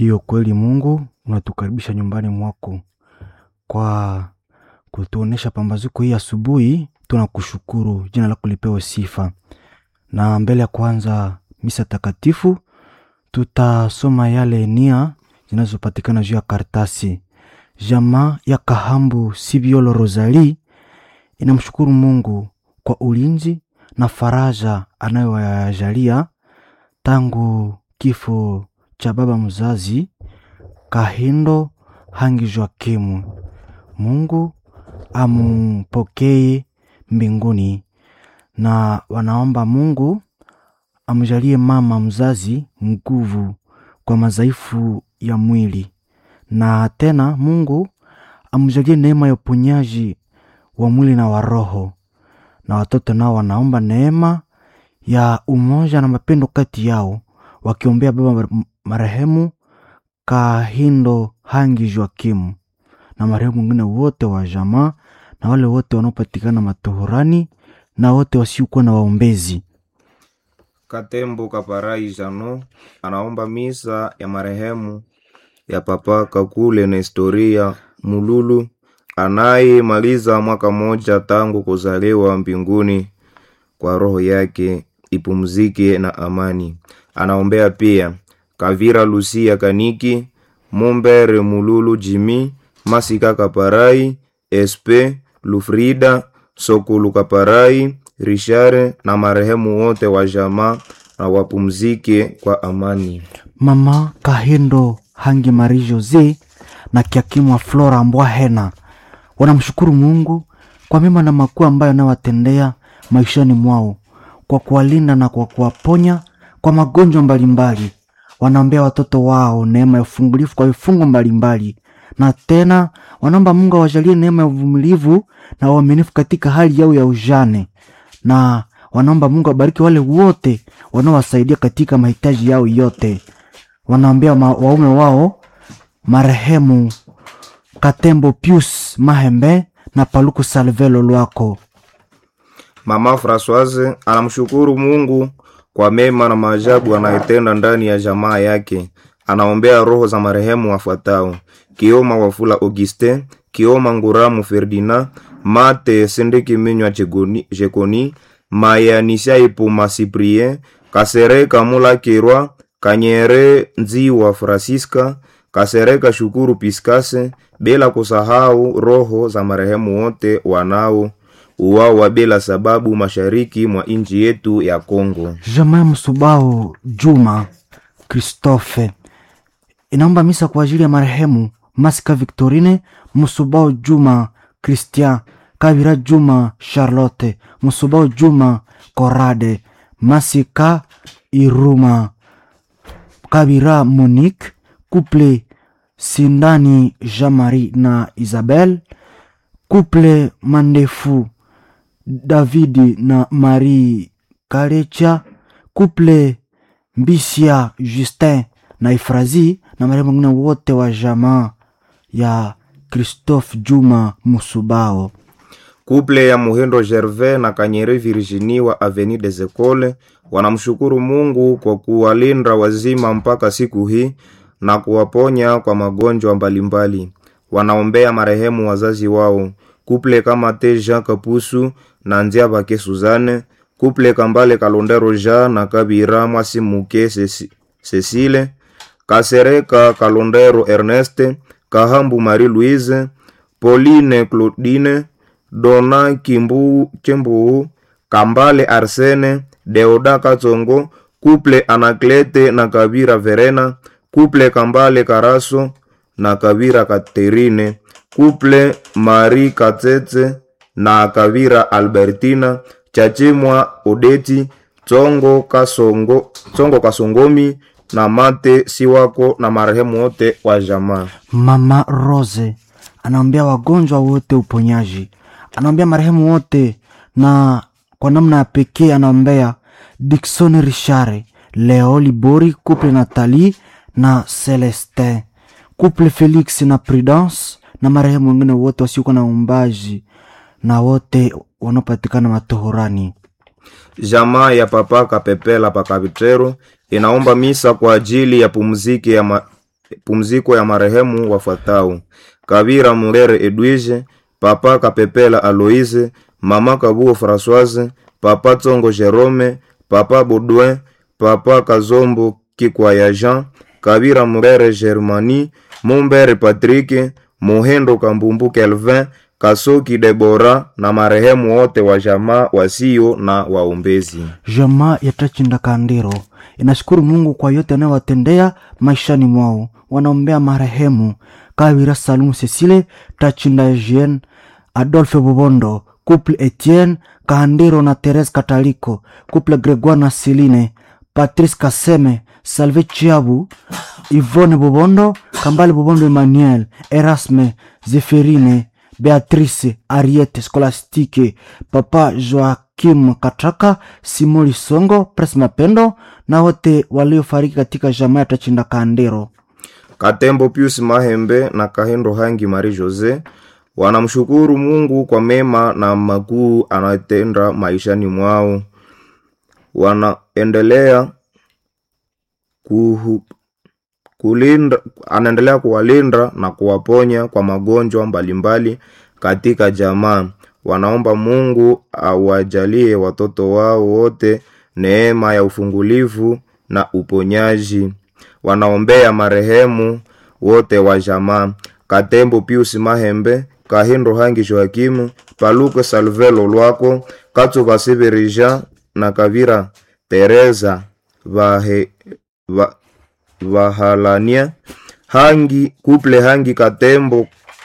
Ndiyo kweli Mungu unatukaribisha nyumbani mwako kwa kutuonesha pambazuko hii asubuhi. Tunakushukuru, jina lako lipewe sifa. Na mbele ya kwanza misa takatifu, tutasoma yale nia zinazopatikana juu ya karatasi. Jamaa ya Kahambu Sibiolo Rosali inamshukuru Mungu kwa ulinzi na faraja anayowajalia tangu kifo cha baba mzazi Kahindo Hangi Joakimu. Mungu ampokee mbinguni, na wanaomba Mungu amjalie mama mzazi nguvu kwa madhaifu ya mwili, na tena Mungu amjalie neema ya uponyaji wa mwili na wa roho. Na watoto nao wanaomba neema ya umoja na mapendo kati yao, wakiombea baba marehemu Kahindo Hangi Joakimu na marehemu wengine wote wa jamaa na wale wote wanaopatikana matohorani na wote wasiokuwa na waombezi. Katembo Kaparai Jano anaomba misa ya marehemu ya papa Kakule na historia Mululu anayemaliza mwaka moja tangu kuzaliwa mbinguni, kwa roho yake ipumzike na amani. Anaombea pia Kavira Lucia Kaniki Mumbere Mululu Jimi Masika Kaparai Espe Lufrida Sokulu Kaparai Richard na marehemu wote wa jamaa na wapumzike kwa amani. Mama Kahindo Hangi Marie Jose na kiakimwa Flora Mbwahena wanamshukuru Mungu kwa mema na makuu ambayo anayowatendea maishani mwao kwa kuwalinda na kwa kuwaponya kwa magonjwa mbalimbali. Wanaombea watoto wao neema ya ufungulifu kwa vifungo mbalimbali, na tena wanaomba Mungu awajalie neema ya uvumilivu na uaminifu katika hali yao ya ujane, na wanaomba Mungu abariki wale wote wanaowasaidia katika mahitaji yao yote. Wanaombea ma- waume wao marehemu Katembo Pius Mahembe na Paluku Salvelo Lwako. Mama Francoise anamshukuru Mungu kwa mema na maajabu anayotenda ndani ya jamaa yake. Anaombea roho za marehemu wafuatao: Kioma Wafula Auguste, Kioma Nguramu Ferdinand, Mate Sendeki Minywa Jekoni, Jekoni Mayanisha Ipuma Cyprien, Kasereka Mula Kirwa, Kanyere Nziwa Francisca, Kasereka Shukuru Piskase, bila kusahau roho za marehemu wote wanao uwawa bila sababu mashariki mwa nchi yetu ya Kongo. Jamaa Msubao Juma Christophe inaomba misa kwa ajili ya marehemu Masika Victorine Msubao Juma Christian Kabira Juma Charlotte Msubao Juma Korade Masika Iruma Kabira Monique Couple Sindani Jean-Marie na Isabelle Couple Mandefu Davidi na Marie Karecha Couple Mbisia Justin na Ifrazi na marehemu wengine wote wa jamaa ya Christophe Juma Musubao. Kuple ya Muhindo Gervais na Kanyere Virginie wa Avenue des Ecoles wanamshukuru Mungu kwa kuwalinda wazima mpaka siku hii na kuwaponya kwa magonjwa mbalimbali. Wanaombea marehemu wazazi wao, kuple kama te Jean Kapusu na Nzia Bake Suzanne, kuple Kambale Kalondero Jean na Kabira Mwasi Muke Ceci- Cecile, Kasereka Kalondero Erneste, Kahambu Marie Louise, Pauline Claudine, Dona Kimbu Chembuu, Kambale Arsene, Deoda Katsongo, Kuple Anaklete na Kabira Verena, Kuple Kambale Karaso na Kabira Katerine, Kuple Marie Katsetse na Kabira Albertina, Chachimwa Odeti, Tsongo Kasongo, Tsongo Kasongomi na Mate Siwako na marehemu wote wa jamaa. Mama Rose anaombea wagonjwa wote uponyaji, anaombea marehemu wote, na kwa namna ya pekee anaombea Dickson Richard, Leo Libori, couple Nathalie na Celestin, couple Felix na Prudence na marehemu wengine wote wasiokuwa na umbaji na wote wanaopatikana matohorani. Jamaa ya papa Kapepela Pakavitero inaomba misa kwa ajili ya pumziki ya, ma, pumziko ya marehemu wafuatao: Kabira Murere Edwige, Papa Kapepela Aloise, Mama Kabuo Françoise, Papa Tsongo Jerome, Papa Baudouin, Papa Kazombo Kikwaya Jean, Kabira Murere Germani, Mumbere Patrick, Muhendo Kambumbu Kelvin, Kasoki Debora na marehemu wote wa jamaa wasio na waombezi. Jamaa ya Tachinda Kandiro inashukuru Mungu kwa yote anayowatendea maishani mwao. Wanaombea marehemu Kawira Salum Cecile, Tachinda Eugene, Adolphe Bobondo, Couple Etienne Kandiro na Therese Kataliko, Couple Gregoire na Celine, Patrice Kaseme, Salve Chiabu, Yvonne Bobondo, Kambale Bobondo Emmanuel, Erasme, Zeferine, Beatrice, Ariete, Scolastique, Papa Joakim Katraka, Simoli Songo, Pres Mapendo na wote waliofariki katika jamaa ya Tachinda Kandiro. Katembo Pius Mahembe na Kahendo Hangi Marie Jose wanamshukuru Mungu kwa mema na makuu anayotenda maishani mwao. Wanaendelea kuhu, kulinda, anaendelea kuwalinda na kuwaponya kwa magonjwa mbalimbali katika jamaa. Wanaomba Mungu awajalie watoto wao wote neema ya ufungulivu na uponyaji. Wanaombea marehemu wote wa jamaa: Katembo Pius Mahembe, Kahindo Hangi Joakimu, Paluke Salvelo Lwako, Katso Basibirija na Kavira Teresa Vahe, va, Vahalania Hangi Kuple Hangi Katembo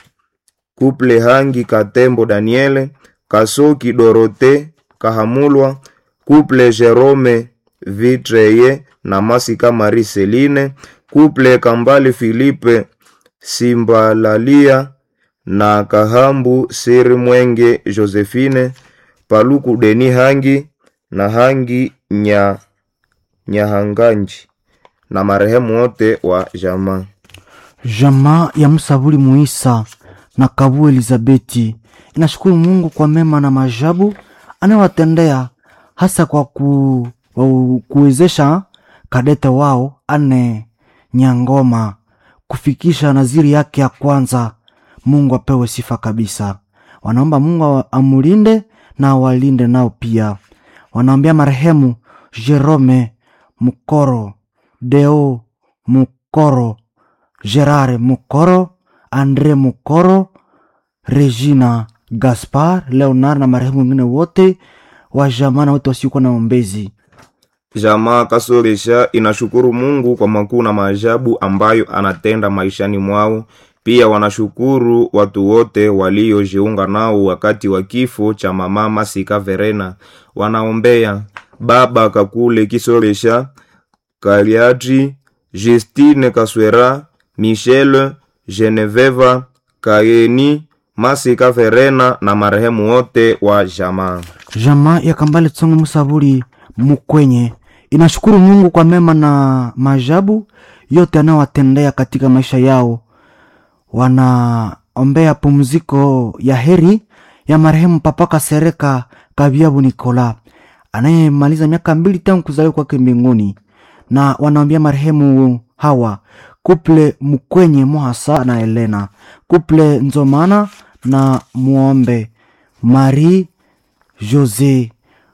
Kuple Hangi Katembo Daniele Kasoki Dorote Kahamulwa Kuple Jerome Vitreye na Masika Marie Celine Kuple Kambale Filipe Simbalalia na Kahambu Siri Mwenge Josephine Paluku Deni Hangi na Hangi nya Nyahanganji na marehemu wote wa jamaa. Jamaa ya Msabuli Muisa na Kabu Elizabeti inashukuru Mungu kwa mema na maajabu anayowatendea hasa kwa ku, wa- kuwezesha kadete wao ane Nyangoma kufikisha naziri yake ya kwanza. Mungu apewe sifa kabisa. Wanaomba Mungu awa- amulinde na awalinde nao pia. Wanaombea marehemu Jerome Mukoro, Deo Mukoro, Gerard Mukoro, Andre Mukoro, Regina Gaspar, Leonard na marehemu wengine wote wa jamaa na wote wasiokuwa na ombezi. Jamaa Kasoresha inashukuru Mungu kwa makuu na maajabu ambayo anatenda maishani mwao. Pia wanashukuru watu wote waliojiunga nao wakati wa kifo cha mama Masika Verena. Wanaombea baba Kakule Kisoresha, Kaliatri, Justine Kaswera, Michel Geneveva, Kayeni, Masika Verena na marehemu wote wa jamaa. Jamaa ya Kambale Tsongo Musaburi Mukwenye inashukuru Mungu kwa mema na maajabu yote anayowatendea katika maisha yao. Wanaombea pumziko ya heri ya marehemu Papa Kasereka Kabiabu Nikola anayemaliza miaka mbili tangu kuzaliwa kwake mbinguni, na wanaombea marehemu hawa kuple Mukwenye Mohasa na Elena, kuple Nzomana na Muombe Marie Jose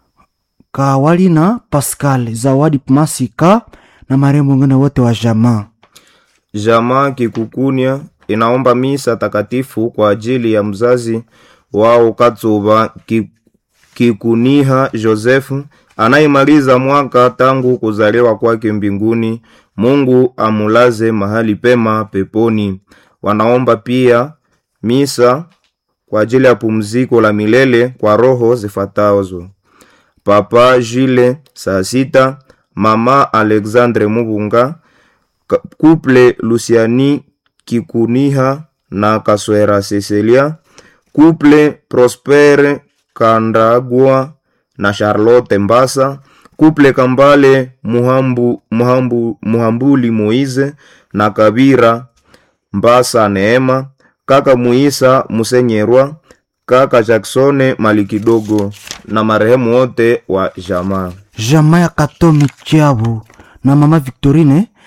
Kawalina Pascal Zawadi Masika na marehemu wengine wote wa jamaa. Jamaa Kikukunia inaomba misa takatifu kwa ajili ya mzazi wao Katsuba Ki- Kikuniha Josefu anayemaliza mwaka tangu kuzaliwa kwake mbinguni. Mungu amulaze mahali pema peponi. Wanaomba pia misa kwa ajili ya pumziko la milele kwa roho zifuatazo: Papa Jile saa sita, Mama Alexandre Mubunga, Ka- Couple Luciani Kikuniha na Kaswera Cecilia, Couple Prospere Kandagwa na Charlotte Mbasa, Couple Kambale Muhambu, Muhambu, Muhambuli Moize na Kabira Mbasa Neema, Kaka Muisa Musenyerwa, Kaka Jacksone Malikidogo na marehemu wote wa jamaa. Jamaa ya Katomi Chiabu na mama Victorine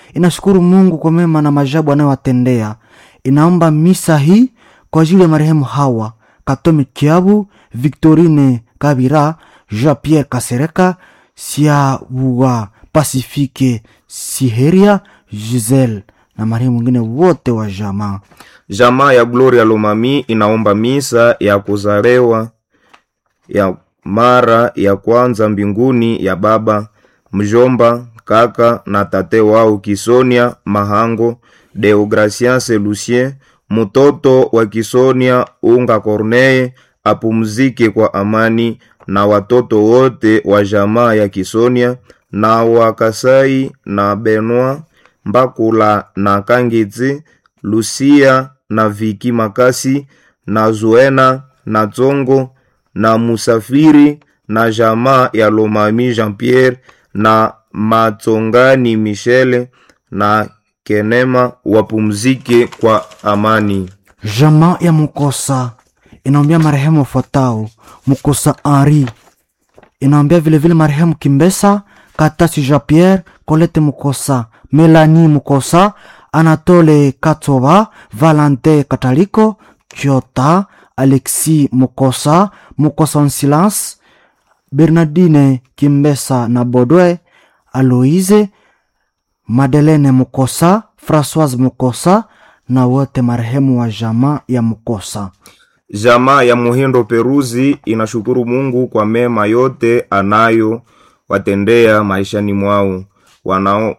inashukuru Mungu kwa mema na majabu anayowatendea. Inaomba misa hii kwa ajili ya marehemu hawa Katomi Kiabu, Victorine Kabira, Jean Pierre Kasereka, Siabuwa Pasifike Siheria, Giselle na marehemu wengine wote wa jamaa. Jamaa ya Gloria Lomami inaomba misa ya kuzalewa ya mara ya kwanza mbinguni ya baba mjomba kaka na tate wao Kisonia Mahango Deogracience Lucien mtoto wa Kisonia Unga Corneille apumzike kwa amani na watoto wote wa jamaa ya Kisonia na wa Kasai na Benoit Mbakula na Kangitsi Lucia na Viki Makasi na Zuena na Tsongo na Musafiri na jamaa ya Lomami Jean Pierre na Matsongani Michele na Kenema wapumzike kwa amani. Jamaa ya Mukosa inaombea marehemu wafuatao: Mukosa Henri, inaombea vilevile marehemu Kimbesa Katasi Jean Pierre, Colette Mukosa, Melanie Mukosa, Anatole Katsoba, Valente Kataliko, Kyota, Alexis Mukosa, Mukosa en silence, Bernardine Kimbesa na Bodwe, Aloise, Madeleine Mukosa, Françoise Mukosa na wote marehemu wa jamaa ya Mukosa. Jamaa ya Muhindo Peruzi inashukuru Mungu kwa mema yote anayo watendea maishani mwao. Wanao,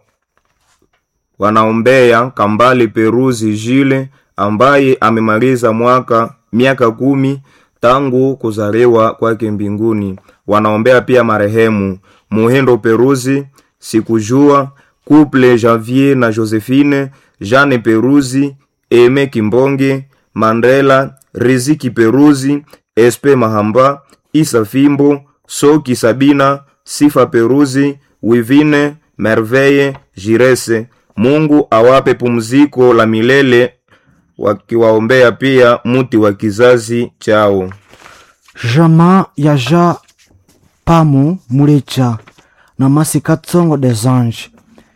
wanaombea Kambale Peruzi Jile ambaye amemaliza mwaka miaka kumi tangu kuzaliwa kwake mbinguni. Wanaombea pia marehemu Muhindo Peruzi, Sikujua Couple Janvier na Josephine, Jeanne Peruzi, Eme Kimbonge, Mandela, Riziki Peruzi, Espe Mahamba, Isa Fimbo, Soki Sabina, Sifa Peruzi, Wivine, Merveille, Jirese. Mungu awape pumziko la milele wakiwaombea pia muti wa kizazi chao. Jamaa ya Ja Pamu Mulecha na Masika Tsongo des Anges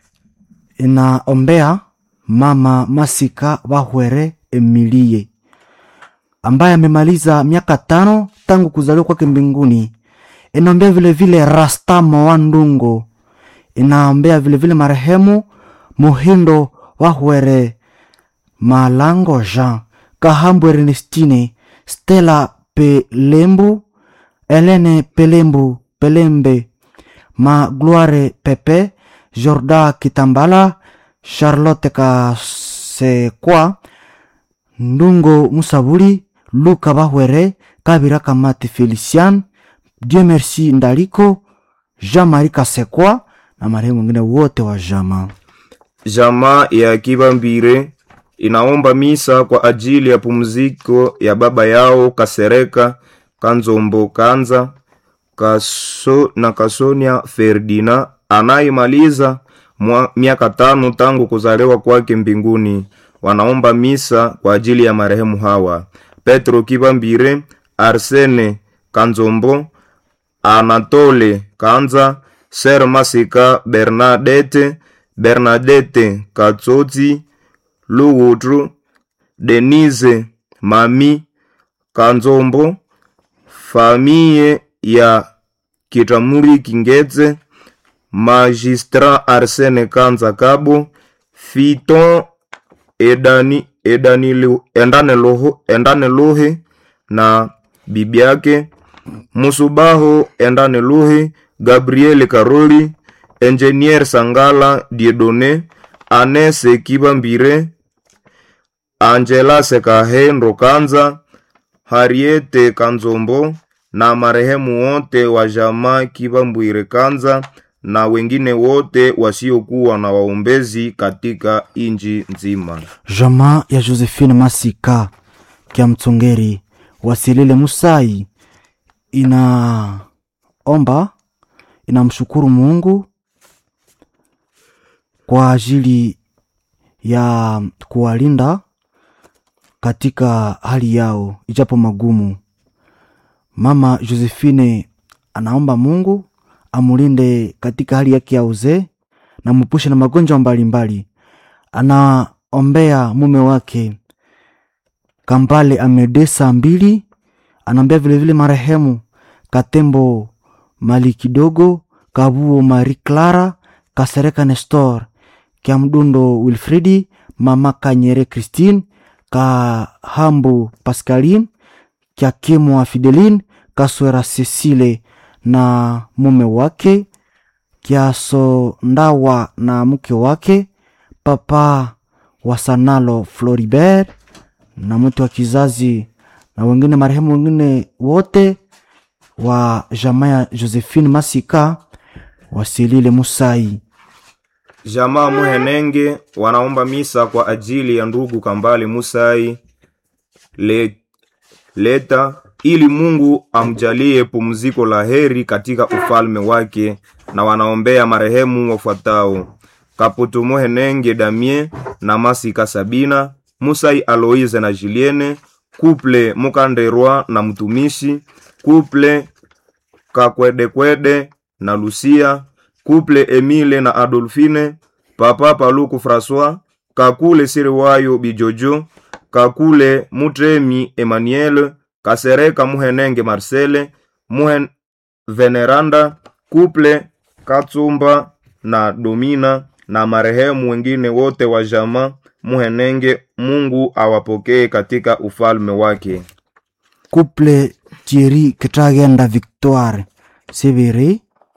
inaombea mama Masika Bahwere Emilie ambaye amemaliza miaka tano tangu kuzaliwa kwake mbinguni. Inaombea vilevile Rastamo wa Ndungo, inaombea vilevile marehemu Muhindo Wahwere Malango Jean Kahambu Ernestine Stella Pelembu Elene Pelembu Pelembe Magloire Pepe Jorda Kitambala Charlotte Kasekwa Ndungo Musabuli Luka Bahwere Kabira Kamati Felician Dieu Merci Ndaliko Jean-Marie Kasekwa na marehemu wengine wote wa jamaa. Jamaa ya Kibambire inaomba misa kwa ajili ya pumziko ya baba yao Kasereka Kanzombo Kanza Kaso, na Kasonia Ferdina anayemaliza mwa- miaka tano tangu kuzaliwa kwake mbinguni. Wanaomba misa kwa ajili ya marehemu hawa Petro Kibambire, Arsene Kanzombo, Anatole Kanza, Ser Masika Bernadette, Bernadette Katsotsi, Luwutru, Denise Mami Kanzombo, famille ya Kitamuri Kingetse, Magistrat Arsene Kanza Kabo, Fiton Edani, Edani, Lu- Endane, Loho, Endane Lohe na bibi yake Musubaho Endane Luhe, Gabriel Karoli, Engineer Sangala Diedone, Anese Kibambire, Angela Sekahendo Kanza, Hariete Kanzombo na marehemu wote wa jamaa Kibambwire Kanza na wengine wote wasiokuwa na waombezi katika inji nzima. Jamaa ya Josephine Masika kya Mtsongeri Wasilile Musai inaomba inamshukuru Mungu kwa ajili ya kuwalinda katika hali yao ijapo magumu. Mama Josephine anaomba Mungu amulinde katika hali yake ya uzee na mupushe na magonjwa mbalimbali. Anaombea mume wake Kambale Amede saa mbili, anaombea vilevile marehemu Katembo Mali kidogo Kabuo Marie Clara Kasereka Nestor Kiamdundo Wilfridi Mama Kanyere Christine Kahambu Pascaline Kiakimwa Fideline Kaswera Cecile na mume wake Kiasondawa na mke wake Papa Wasanalo Floribert na mtu wa kizazi na wengine marehemu wengine wote wa jamaa ya Josephine Masika wasilile Musai. Jamaa Muhenenge wanaomba misa kwa ajili ya ndugu Kambale Musai le, leta ili Mungu amjalie pumziko la heri katika ufalme wake, na wanaombea marehemu wafuatao: Kaputu Muhenenge Damien na Masika Sabina, Musai Aloise na Julienne, Kuple Mukanderwa na mtumishi, Kuple Kakwedekwede na Lucia, Kuple Emile na Adolfine, Papa Paluku François, Kakule Siriwayo Bijojo, Kakule Mutremi Emmanuel, Kasereka Muhenenge Marcele, Muhen Veneranda, Kuple Katsumba na Domina na marehemu wengine wote wa jamaa Muhenenge. Mungu awapokee katika ufalme wake. Couple Thierry Kitagenda Victoire Severi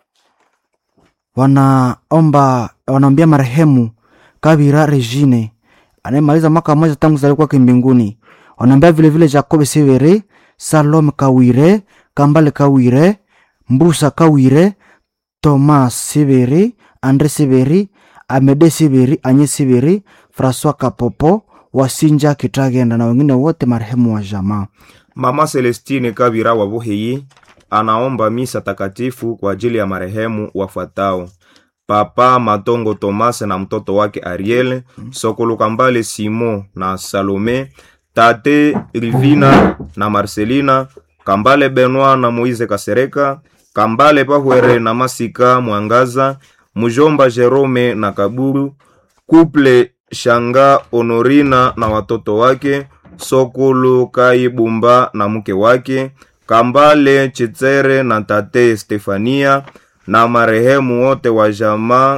wanaomba wanaombea marehemu Kabira Regine anayemaliza mwaka mmoja tangu kuzaliwa kwake mbinguni. Wanaombea vilevile Jacob Severi, Salome Kawire, Kambale Kawire, Mbusa Kawire, Thomas Severi, Andre Severi, Amede Severi, Anye Severi, Francois Kapopo, Wasinja Kitagenda na wengine wote marehemu wa jamaa. Mama Celestine Kabira wa Buhiyi anaomba misa takatifu kwa ajili ya marehemu wafuatao: Papa Matongo Tomase na mtoto wake Ariel, Sokolo Kambale Simo na Salome, Tate Rivina na Marcelina, Kambale Benoit na Moise Kasereka, Kambale Pahwere na Masika Mwangaza, Mujomba Jerome na Kaburu, Kuple Shanga Honorina na watoto wake, Sokolo Kaibumba na mke wake, Kambale Chitsere na tate Stefania na marehemu wote wa jamaa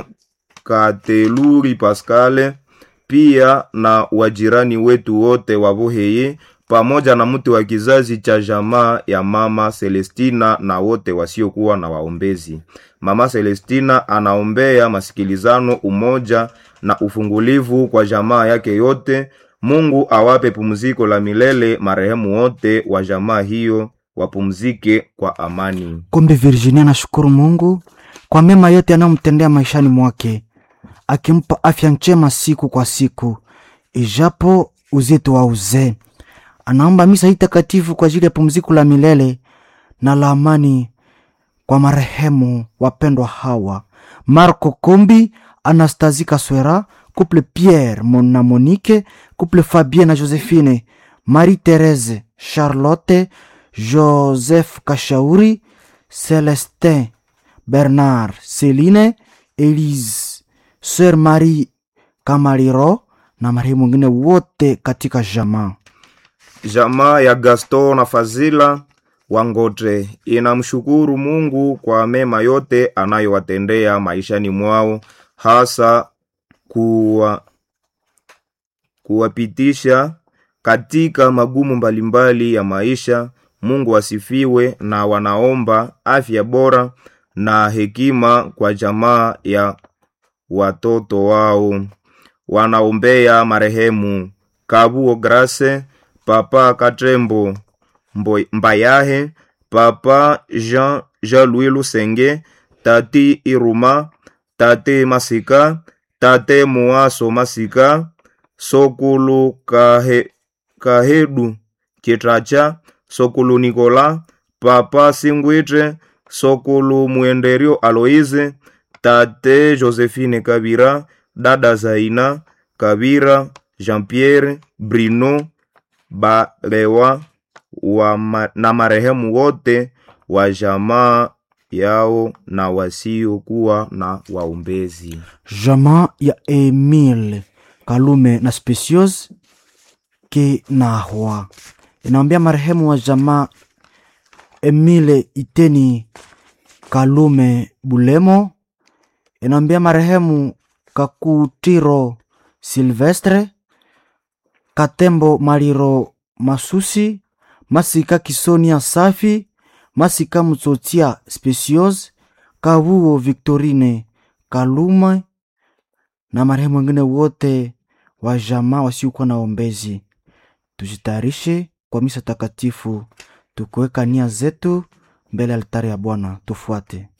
Kateluri Paskale, pia na wajirani wetu wote wa Buheye, pamoja na mtu wa kizazi cha jamaa ya mama Celestina na wote wasiokuwa na waombezi. Mama Celestina anaombea masikilizano, umoja na ufungulivu kwa jamaa yake yote. Mungu awape pumziko la milele marehemu wote wa jamaa hiyo, wapumzike kwa amani. Kumbe Virginia anashukuru Mungu kwa mema yote anayomtendea maishani mwake, akimpa afya njema siku kwa siku, ijapo uzito wa uzee. Anaomba misa hii takatifu kwa ajili ya pumziko la milele na la amani kwa marehemu wapendwa hawa: Marco Kombi, Anastasie Kaswera, couple Pierre Mon- na Monique, couple Fabien na Josephine, Marie Therese, Charlotte, Joseph Kashauri, Celestin, Bernard, Celine, Elise, Sœur Marie Kamaliro na marehemu wengine wote katika jamaa. Jamaa ya Gaston na Fazila Wangotre inamshukuru Mungu kwa mema yote anayowatendea maishani mwao, hasa kuwa kuwapitisha katika magumu mbalimbali ya maisha. Mungu asifiwe, na wanaomba afya bora na hekima kwa jamaa ya watoto wao. Wanaombea marehemu Kabuo Grace, Papa Katrembo Mbo- Mbayahe, Papa Jean Jean-Louis Lusenge, Tati Iruma, Tate Masika, Tate Muaso Masika, Sokulu Kahe, Kahedu Kitracha, Sokulu Nikola, Papa Singwitre, Sokulu Mwenderio Aloise, Tate Josephine Kabira, Dada Zaina Kabira, Jean-Pierre Brino Balewa wa ma, na marehemu wote wa jamaa yao na wasiokuwa na waombezi. jamaa ya Emile Kalume na Specios Kinahwa inaombea marehemu wa jamaa Emile Iteni Kalume Bulemo, inaombea marehemu Kakutiro Silvestre Katembo Maliro Masusi Masika Kisonia Safi Masika Mutsotia Specios Kavuo Victorine Kalume na marehemu wengine wote wa jamaa wasiokuwa na ombezi. Tujitayarishe kwa misa takatifu, tukuweka nia zetu mbele ya altari ya Bwana. Tufuate.